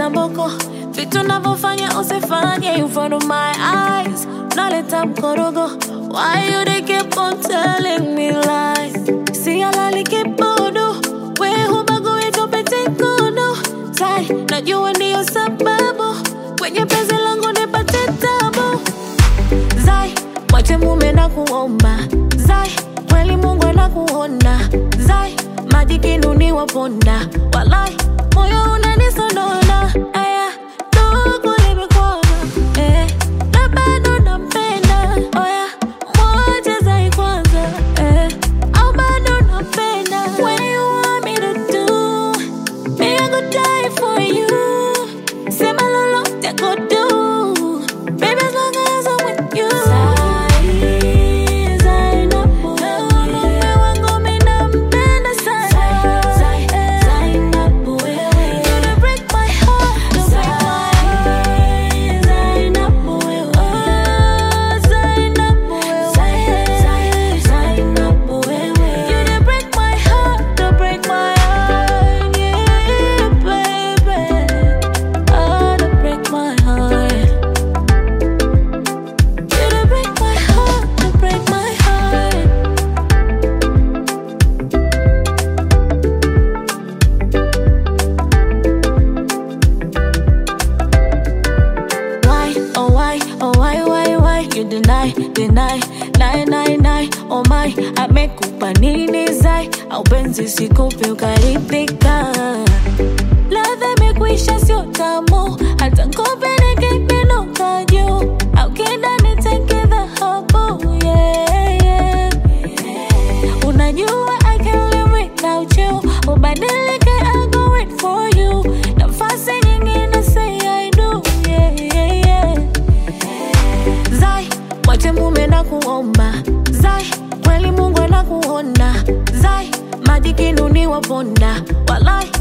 na mboko vitu navyofanya usifanye in front of my eyes naleta mkorogo why you they keep on telling me lies si alali kibodo we hubagui tupete kodo tai najua ndiyo sababu kwenye penzi langu nipate tabu zai mwache mume na kuomba zai kweli mungu anakuona zai maji kinuni waponda walai moyo unanisonona aya ndugu limekwama eh, na bado nampenda oya mwache zai kwanza eh, au bado napenda when you want me to do me I go die for you sema lolote go do baby as long as I'm with you Zai, Zai, napo mume wangu mi nampenda sana Zai, napo wewe You dey break my heart, you break my heart Zai, napo wewe Oh, Zai, napo wewe Zai, napo wewe You dey break my heart, you break my heart Yeah, baby Oh, you break my heart you to break my heart, to break my heart. Why, oh why, oh why, why, why you deny, deny, lie, lie, lie, oh my, amekupa nini zai, au penzi sikupe ukaridhika. Ladha imekwisha sio tamu, hata ngope nikipinuka juu, au kida niteke dhahabu, yeah, yeah. Unajua I can't live without you, ubadilike I'll go wait for you, nafasi nyingine say I do, yeah, yeah, yeah. Zai, mwache mume na kuomba Zai, kweli Mungu anakuona Zai, maji kinuni waponda Walai,